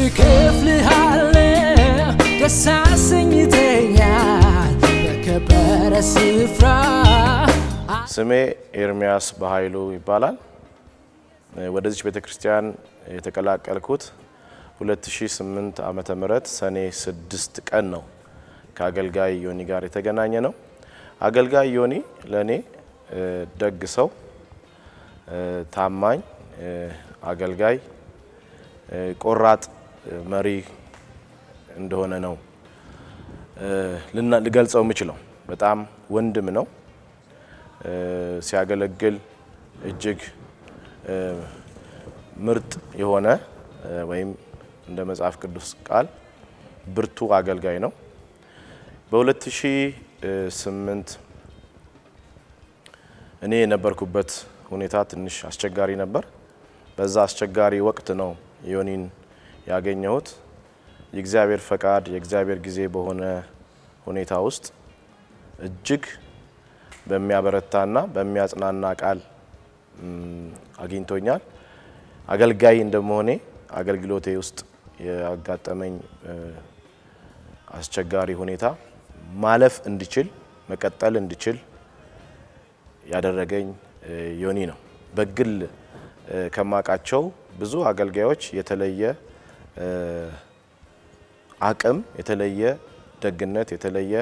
እከፍልሃለሁ ደስ አሰኝተኛል በከበረ ስፍራ ስሜ ኤርሚያስ በኃይሉ ይባላል። ወደዚች ቤተ ክርስቲያን የተቀላቀልኩት 2008 ዓመተ ምህረት ሰኔ 6 ቀን ነው። ከአገልጋይ ዮኒ ጋር የተገናኘ ነው። አገልጋይ ዮኒ ለእኔ ደግ ሰው፣ ታማኝ አገልጋይ፣ ቆራጥ መሪ እንደሆነ ነው ልገልጸው የምችለው። በጣም ወንድም ነው። ሲያገለግል እጅግ ምርጥ የሆነ ወይም እንደ መጽሐፍ ቅዱስ ቃል ብርቱ አገልጋይ ነው። በ2008 እኔ የነበርኩበት ሁኔታ ትንሽ አስቸጋሪ ነበር። በዛ አስቸጋሪ ወቅት ነው ዮኒን ያገኘሁት። የእግዚአብሔር ፈቃድ የእግዚአብሔር ጊዜ በሆነ ሁኔታ ውስጥ እጅግ በሚያበረታና በሚያጽናና ቃል አግኝቶኛል። አገልጋይ እንደመሆኔ አገልግሎቴ ውስጥ ያጋጠመኝ አስቸጋሪ ሁኔታ ማለፍ እንድችል መቀጠል እንድችል ያደረገኝ ዮኒ ነው። በግል ከማውቃቸው ብዙ አገልጋዮች የተለየ አቅም፣ የተለየ ደግነት፣ የተለየ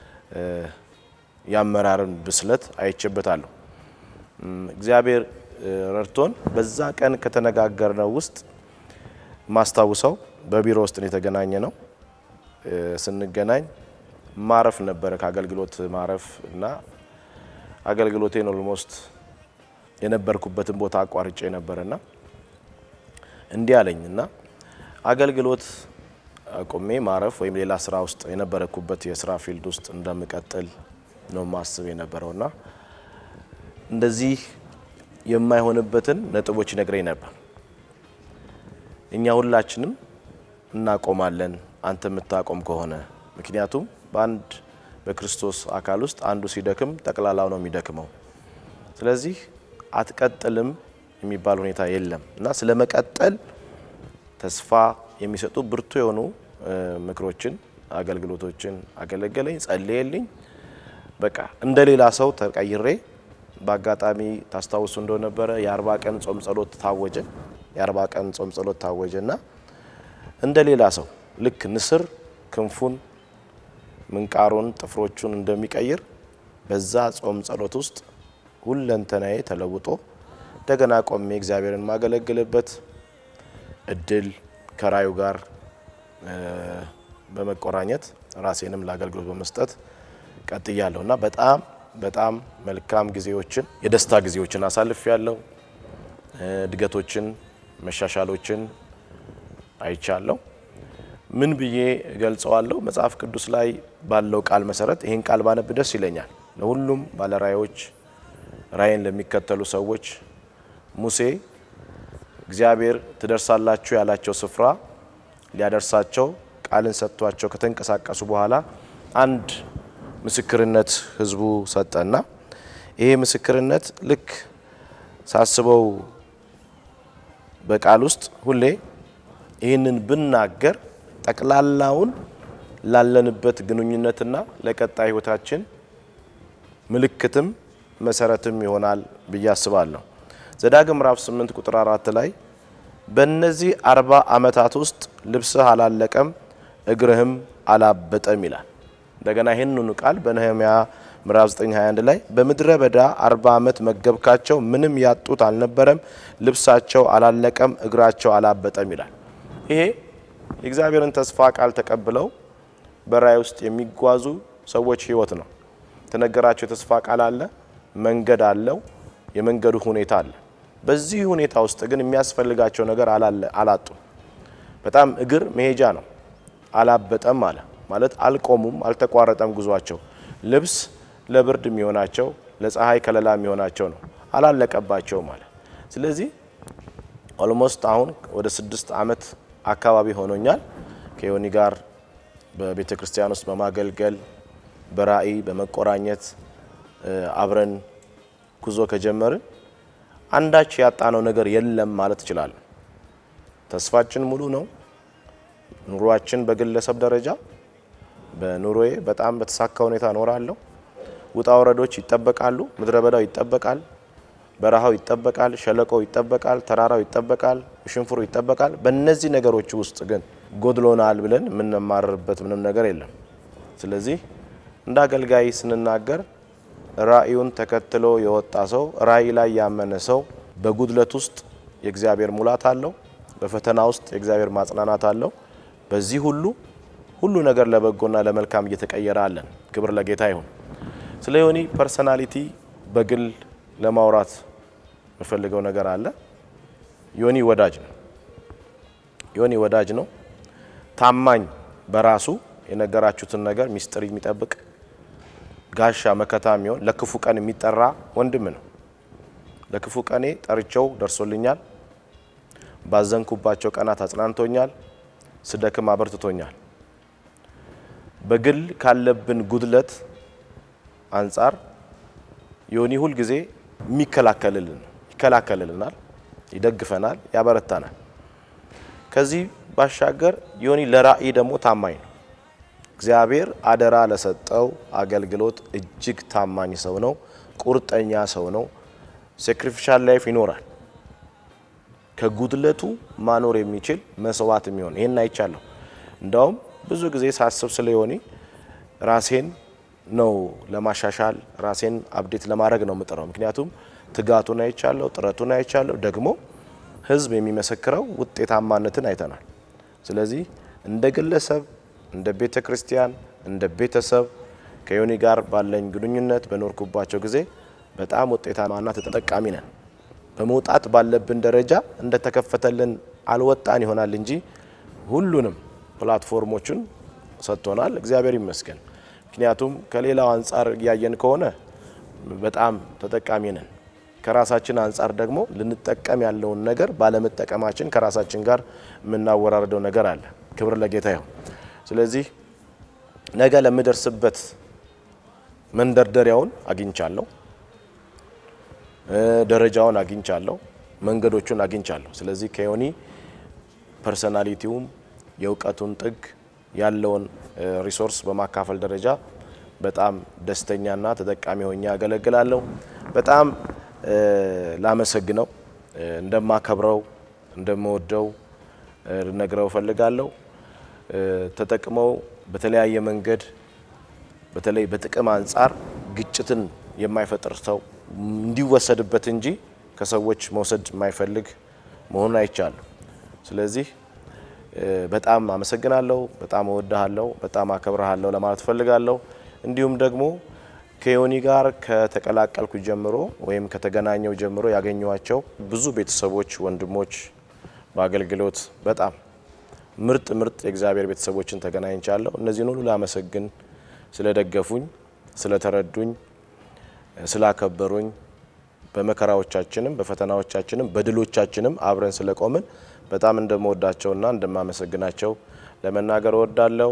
የአመራርን ብስለት አይቼበታለሁ። እግዚአብሔር ረድቶን በዛ ቀን ከተነጋገርነው ውስጥ ማስታውሰው በቢሮ ውስጥ የተገናኘ ነው። ስንገናኝ ማረፍ ነበረ ከአገልግሎት ማረፍ እና አገልግሎቴን ኦልሞስት የነበርኩበትን ቦታ አቋርጬ ነበረና እንዲህ አለኝ እና አገልግሎት አቁሜ ማረፍ ወይም ሌላ ስራ ውስጥ የነበረኩበት የስራ ፊልድ ውስጥ እንደምቀጥል ነው ማስብ የነበረውና እንደዚህ የማይሆንበትን ነጥቦች ይነግረኝ ነበር። እኛ ሁላችንም እናቆማለን አንተ የምታቆም ከሆነ ምክንያቱም በአንድ በክርስቶስ አካል ውስጥ አንዱ ሲደክም ጠቅላላው ነው የሚደክመው። ስለዚህ አትቀጥልም የሚባል ሁኔታ የለም እና ስለ መቀጠል ተስፋ የሚሰጡ ብርቱ የሆኑ ምክሮችን፣ አገልግሎቶችን አገለገለኝ፣ ጸልየልኝ። በቃ እንደ ሌላ ሰው ተቀይሬ በአጋጣሚ ታስታውሱ እንደነበረ የአርባ ቀን ጾም ጸሎት ታወጀ። የአርባ ቀን ጾም ጸሎት ታወጀ እና እንደ ሌላ ሰው ልክ ንስር ክንፉን ምንቃሩን ጥፍሮቹን እንደሚቀይር በዛ ጾም ጸሎት ውስጥ ሁለንተናዬ ተለውጦ እንደገና ቆሜ እግዚአብሔርን የማገለግልበት እድል ከራዩ ጋር በመቆራኘት ራሴንም ለአገልግሎት በመስጠት ቀጥያለሁ እና በጣም በጣም መልካም ጊዜዎችን የደስታ ጊዜዎችን አሳልፍ ያለው እድገቶችን መሻሻሎችን አይቻለሁ። ምን ብዬ ገልጸዋለሁ? መጽሐፍ ቅዱስ ላይ ባለው ቃል መሰረት ይህን ቃል ባነብ ደስ ይለኛል። ለሁሉም ባለራእዮች ራእይን ለሚከተሉ ሰዎች ሙሴ እግዚአብሔር ትደርሳላችሁ ያላቸው ስፍራ ሊያደርሳቸው ቃልን ሰጥቷቸው ከተንቀሳቀሱ በኋላ አንድ ምስክርነት ህዝቡ ሰጠና ይሄ ምስክርነት ልክ ሳስበው በቃል ውስጥ ሁሌ ይህንን ብናገር ጠቅላላውን ላለንበት ግንኙነትና ለቀጣይ ህይወታችን ምልክትም መሰረትም ይሆናል ብዬ አስባለሁ። ዘዳግም ምዕራፍ 8 ቁጥር 4 ላይ በእነዚህ አርባ ዓመታት ውስጥ ልብስህ አላለቀም እግርህም አላበጠም ይላል። እንደገና ይህንኑ ቃል በነህምያ ምዕራፍ 921 ላይ በምድረ በዳ አርባ ዓመት መገብካቸው ምንም ያጡት አልነበረም፣ ልብሳቸው አላለቀም፣ እግራቸው አላበጠም ይላል። ይሄ የእግዚአብሔርን ተስፋ ቃል ተቀብለው በራእይ ውስጥ የሚጓዙ ሰዎች ህይወት ነው። የተነገራቸው የተስፋ ቃል አለ፣ መንገድ አለው፣ የመንገዱ ሁኔታ አለ። በዚህ ሁኔታ ውስጥ ግን የሚያስፈልጋቸው ነገር አላጡም። በጣም እግር መሄጃ ነው። አላበጠም አለ ማለት አልቆሙም፣ አልተቋረጠም ጉዟቸው። ልብስ ለብርድ የሚሆናቸው ለፀሐይ ከለላ የሚሆናቸው ነው። አላለቀባቸውም አለ። ስለዚህ ኦልሞስት አሁን ወደ ስድስት ዓመት አካባቢ ሆኖኛል ከዮኒ ጋር በቤተ ክርስቲያን ውስጥ በማገልገል በራእይ በመቆራኘት አብረን ጉዞ ከጀመርን አንዳች ያጣነው ነገር የለም ማለት እችላለሁ። ተስፋችን ሙሉ ነው። ኑሯችን በግለሰብ ደረጃ በኑሮዬ በጣም በተሳካ ሁኔታ እኖራለሁ። ውጣ ወረዶች ይጠበቃሉ። ምድረ በዳው ይጠበቃል። በረሃው ይጠበቃል። ሸለቆው ይጠበቃል። ተራራው ይጠበቃል። ሽንፍሩ ይጠበቃል። በእነዚህ ነገሮች ውስጥ ግን ጎድሎናል ብለን የምንማርበት ምንም ነገር የለም። ስለዚህ እንደ አገልጋይ ስንናገር ራእዩን ተከትሎ የወጣ ሰው ራእይ ላይ ያመነ ሰው በጉድለት ውስጥ የእግዚአብሔር ሙላት አለው። በፈተና ውስጥ የእግዚአብሔር ማጽናናት አለው። በዚህ ሁሉ ሁሉ ነገር ለበጎና ለመልካም እየተቀየረ አለን። ክብር ለጌታ ይሁን። ስለ ዮኒ ፐርሰናሊቲ በግል ለማውራት የምፈልገው ነገር አለ። ዮኒ ወዳጅ ነው። ዮኒ ወዳጅ ነው። ታማኝ፣ በራሱ የነገራችሁትን ነገር ሚስጥር የሚጠብቅ ጋሻ መከታ የሚሆን ለክፉ ቀን የሚጠራ ወንድም ነው። ለክፉ ቀኔ ጠርቸው ደርሶልኛል። ባዘንኩባቸው ቀናት አጽናንቶኛል። ስደክም አበርትቶኛል። በግል ካለብን ጉድለት አንጻር ዮኒ ሁል ጊዜ የሚከላከልልን ይከላከልልናል፣ ይደግፈናል፣ ያበረታናል። ከዚህ ባሻገር ዮኒ ለራእይ ደግሞ ታማኝ ነው። እግዚአብሔር አደራ ለሰጠው አገልግሎት እጅግ ታማኝ ሰው ነው። ቁርጠኛ ሰው ነው። ሴክሪፊሻል ላይፍ ይኖራል። ከጉድለቱ ማኖር የሚችል መስዋዕት የሚሆን ይህን አይቻለሁ። እንዳውም ብዙ ጊዜ ሳስብ ስለ ዮኒ ራሴን ነው ለማሻሻል ራሴን አብዴት ለማድረግ ነው የምጥረው። ምክንያቱም ትጋቱን አይቻለሁ፣ ጥረቱን አይቻለሁ። ደግሞ ሕዝብ የሚመሰክረው ውጤታማነትን አይተናል። ስለዚህ እንደ ግለሰብ፣ እንደ ቤተ ክርስቲያን፣ እንደ ቤተሰብ ከዮኒ ጋር ባለኝ ግንኙነት በኖርኩባቸው ጊዜ በጣም ውጤታማና ተጠቃሚ ነን። በመውጣት ባለብን ደረጃ እንደተከፈተልን አልወጣን ይሆናል እንጂ ሁሉንም ፕላትፎርሞችን ሰጥቶናል። እግዚአብሔር ይመስገን። ምክንያቱም ከሌላው አንጻር እያየን ከሆነ በጣም ተጠቃሚ ነን። ከራሳችን አንጻር ደግሞ ልንጠቀም ያለውን ነገር ባለመጠቀማችን ከራሳችን ጋር የምናወራርደው ነገር አለ። ክብር ለጌታ ይሁን። ስለዚህ ነገ ለምደርስበት መንደርደሪያውን አግኝቻለሁ፣ ደረጃውን አግኝቻለሁ፣ መንገዶቹን አግኝቻለሁ። ስለዚህ ከዮኒ ፐርሰናሊቲውም የእውቀቱን ጥግ ያለውን ሪሶርስ በማካፈል ደረጃ በጣም ደስተኛና ተጠቃሚ ሆኜ ያገለግላለሁ። በጣም ላመሰግነው እንደማከብረው እንደምወደው ልነግረው እፈልጋለሁ። ተጠቅመው በተለያየ መንገድ በተለይ በጥቅም አንጻር ግጭትን የማይፈጥር ሰው እንዲወሰድበት እንጂ ከሰዎች መውሰድ የማይፈልግ መሆኑን አይቻለሁ። ስለዚህ በጣም አመሰግናለሁ። በጣም እወድሃለሁ። በጣም አከብረሃለሁ ለማለት እፈልጋለሁ። እንዲሁም ደግሞ ከዮኒ ጋር ከተቀላቀልኩ ጀምሮ ወይም ከተገናኘው ጀምሮ ያገኘኋቸው ብዙ ቤተሰቦች፣ ወንድሞች በአገልግሎት በጣም ምርጥ ምርጥ የእግዚአብሔር ቤተሰቦችን ተገናኝቻለሁ። እነዚህን ሁሉ ላመሰግን ስለደገፉኝ፣ ስለተረዱኝ፣ ስላከበሩኝ በመከራዎቻችንም በፈተናዎቻችንም በድሎቻችንም አብረን ስለቆምን በጣም እንደምወዳቸውና እንደማመሰግናቸው ለመናገር እወዳለሁ።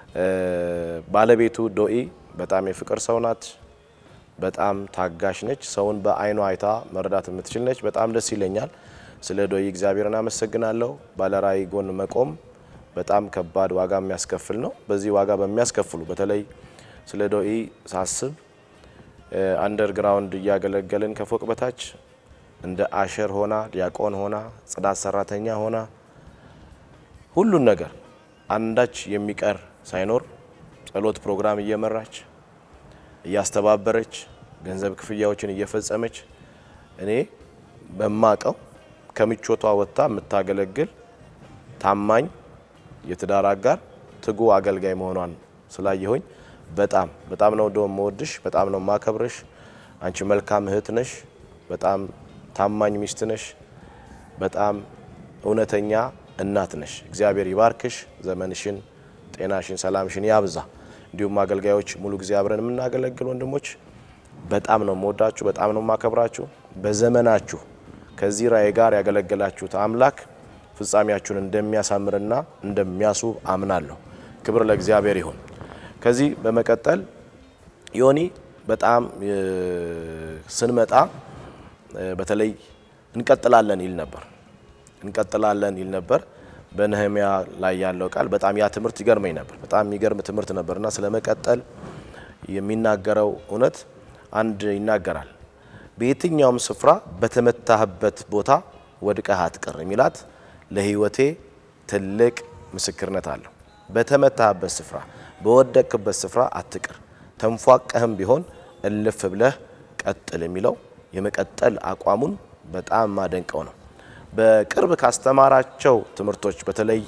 ባለቤቱ ዶኢ በጣም የፍቅር ሰው ናት። በጣም ታጋሽ ነች። ሰውን በአይኗ አይታ መረዳት የምትችል ነች። በጣም ደስ ይለኛል። ስለ ዶኢ እግዚአብሔርን አመሰግናለሁ። ባለራዕይ ጎን መቆም በጣም ከባድ ዋጋ የሚያስከፍል ነው። በዚህ ዋጋ በሚያስከፍሉ በተለይ ስለ ዶኢ ሳስብ አንደርግራውንድ እያገለገልን ከፎቅ በታች እንደ አሸር ሆና ዲያቆን ሆና ጽዳት ሰራተኛ ሆና ሁሉን ነገር አንዳች የሚቀር ሳይኖር ጸሎት ፕሮግራም እየመራች እያስተባበረች ገንዘብ ክፍያዎችን እየፈጸመች እኔ በማቀው ከምቾቷ ወጥታ የምታገለግል ታማኝ የትዳር አጋር ትጉ አገልጋይ መሆኗን ስላየሁኝ በጣም በጣም ነው ዶ መወድሽ፣ በጣም ነው ማከብርሽ። አንቺ መልካም እህት ነሽ። በጣም ታማኝ ሚስት ነሽ። በጣም እውነተኛ እናት ነሽ። እግዚአብሔር ይባርክሽ። ዘመንሽን፣ ጤናሽን፣ ሰላምሽን ያብዛ። እንዲሁም አገልጋዮች ሙሉ ጊዜ አብረን የምናገለግል ወንድሞች በጣም ነው የምወዳችሁ፣ በጣም ነው የማከብራችሁ። በዘመናችሁ ከዚህ ራእይ ጋር ያገለገላችሁት አምላክ ፍጻሜያችሁን እንደሚያሳምርና እንደሚያስውብ አምናለሁ። ክብር ለእግዚአብሔር ይሁን። ከዚህ በመቀጠል ዮኒ በጣም ስንመጣ በተለይ እንቀጥላለን ይል ነበር እንቀጥላለን ይል ነበር። በነህሚያ ላይ ያለው ቃል በጣም ያ ትምህርት ይገርመኝ ነበር። በጣም የሚገርም ትምህርት ነበርና ስለመቀጠል የሚናገረው እውነት አንድ ይናገራል። በየትኛውም ስፍራ በተመታህበት ቦታ ወድቀህ አትቅር የሚላት ለሕይወቴ ትልቅ ምስክርነት አለው። በተመታህበት ስፍራ በወደቅክበት ስፍራ አትቅር፣ ተንፏቀህም ቢሆን እልፍ ብለህ ቀጥል የሚለው የመቀጠል አቋሙን በጣም ማደንቀው ነው። በቅርብ ካስተማራቸው ትምህርቶች በተለይ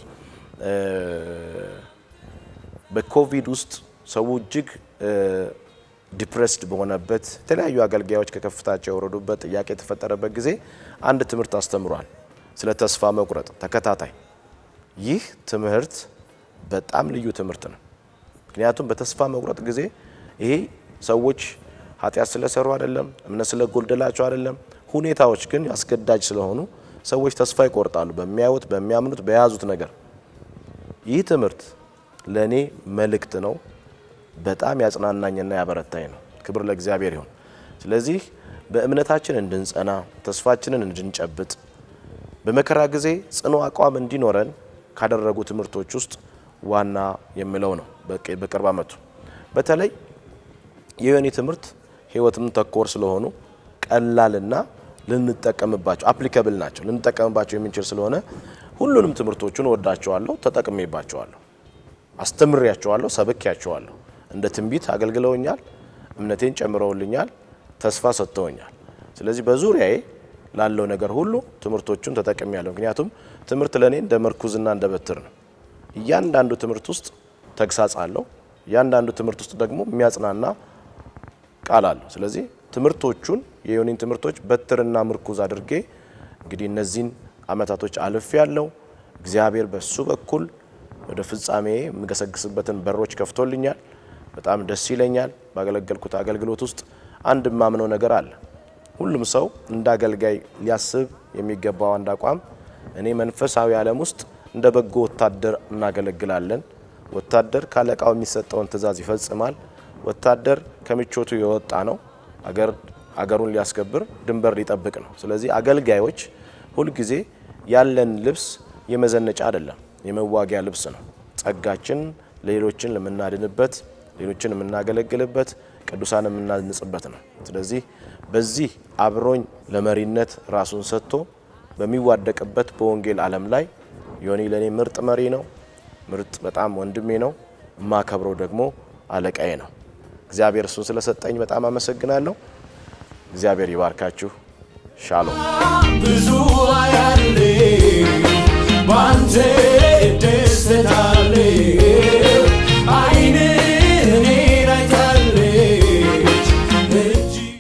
በኮቪድ ውስጥ ሰው እጅግ ዲፕሬስድ በሆነበት የተለያዩ አገልጋዮች ከከፍታቸው የወረዱበት ጥያቄ የተፈጠረበት ጊዜ አንድ ትምህርት አስተምሯል፣ ስለ ተስፋ መቁረጥ ተከታታይ። ይህ ትምህርት በጣም ልዩ ትምህርት ነው። ምክንያቱም በተስፋ መቁረጥ ጊዜ ይሄ ሰዎች ኃጢአት ስለሰሩ አይደለም፣ እምነት ስለጎደላቸው አይደለም። ሁኔታዎች ግን አስገዳጅ ስለሆኑ ሰዎች ተስፋ ይቆርጣሉ፣ በሚያዩት፣ በሚያምኑት፣ በያዙት ነገር። ይህ ትምህርት ለእኔ መልእክት ነው። በጣም ያጽናናኝና ያበረታኝ ነው። ክብር ለእግዚአብሔር ይሁን። ስለዚህ በእምነታችን እንድንጸና ተስፋችንን እንድንጨብጥ በመከራ ጊዜ ጽኑ አቋም እንዲኖረን ካደረጉ ትምህርቶች ውስጥ ዋና የምለው ነው። በቅርብ ዓመቱ በተለይ የዮኒ ትምህርት ሕይወትም ተኮር ስለሆኑ ቀላልና ልንጠቀምባቸው አፕሊካብል ናቸው። ልንጠቀምባቸው የምንችል ስለሆነ ሁሉንም ትምህርቶቹን ወዳቸዋለሁ፣ ተጠቅሜባቸዋለሁ፣ አስተምሬያቸዋለሁ፣ ሰብኬያቸዋለሁ። እንደ ትንቢት አገልግለውኛል፣ እምነቴን ጨምረውልኛል፣ ተስፋ ሰጥተውኛል። ስለዚህ በዙሪያዬ ላለው ነገር ሁሉ ትምህርቶቹን ተጠቅሜያለሁ። ምክንያቱም ትምህርት ለእኔ እንደ መርኩዝና እንደ በትር ነው። እያንዳንዱ ትምህርት ውስጥ ተግሳጽ አለው። እያንዳንዱ ትምህርት ውስጥ ደግሞ የሚያጽናና ቃል አለው። ስለዚህ ትምህርቶቹን የዮኒን ትምህርቶች በትርና ምርኩዝ አድርጌ እንግዲህ እነዚህን ዓመታቶች አልፌ ያለው እግዚአብሔር በሱ በኩል ወደ ፍጻሜ የምገሰግስበትን በሮች ከፍቶልኛል። በጣም ደስ ይለኛል። ባገለገልኩት አገልግሎት ውስጥ አንድ የማምነው ነገር አለ። ሁሉም ሰው እንደ አገልጋይ ሊያስብ የሚገባው አንድ አቋም እኔ መንፈሳዊ ዓለም ውስጥ እንደ በጎ ወታደር እናገለግላለን። ወታደር ካለቃው የሚሰጠውን ትዕዛዝ ይፈጽማል። ወታደር ከምቾቱ የወጣ ነው። አገር አገሩን ሊያስከብር ድንበር ሊጠብቅ ነው። ስለዚህ አገልጋዮች ሁልጊዜ ያለን ልብስ የመዘነጫ አይደለም፣ የመዋጊያ ልብስ ነው። ጸጋችን ሌሎችን ለምናድንበት፣ ሌሎችን የምናገለግልበት፣ ቅዱሳን የምናንጽበት ነው። ስለዚህ በዚህ አብሮኝ ለመሪነት ራሱን ሰጥቶ በሚዋደቅበት በወንጌል ዓለም ላይ ዮኒ ለእኔ ምርጥ መሪ ነው። ምርጥ በጣም ወንድሜ ነው። የማከብረው ደግሞ አለቃዬ ነው። እግዚአብሔር እሱን ስለሰጠኝ በጣም አመሰግናለሁ። እግዚአብሔር ይባርካችሁ። ሻሎም ብዙ አያሌ ባንተ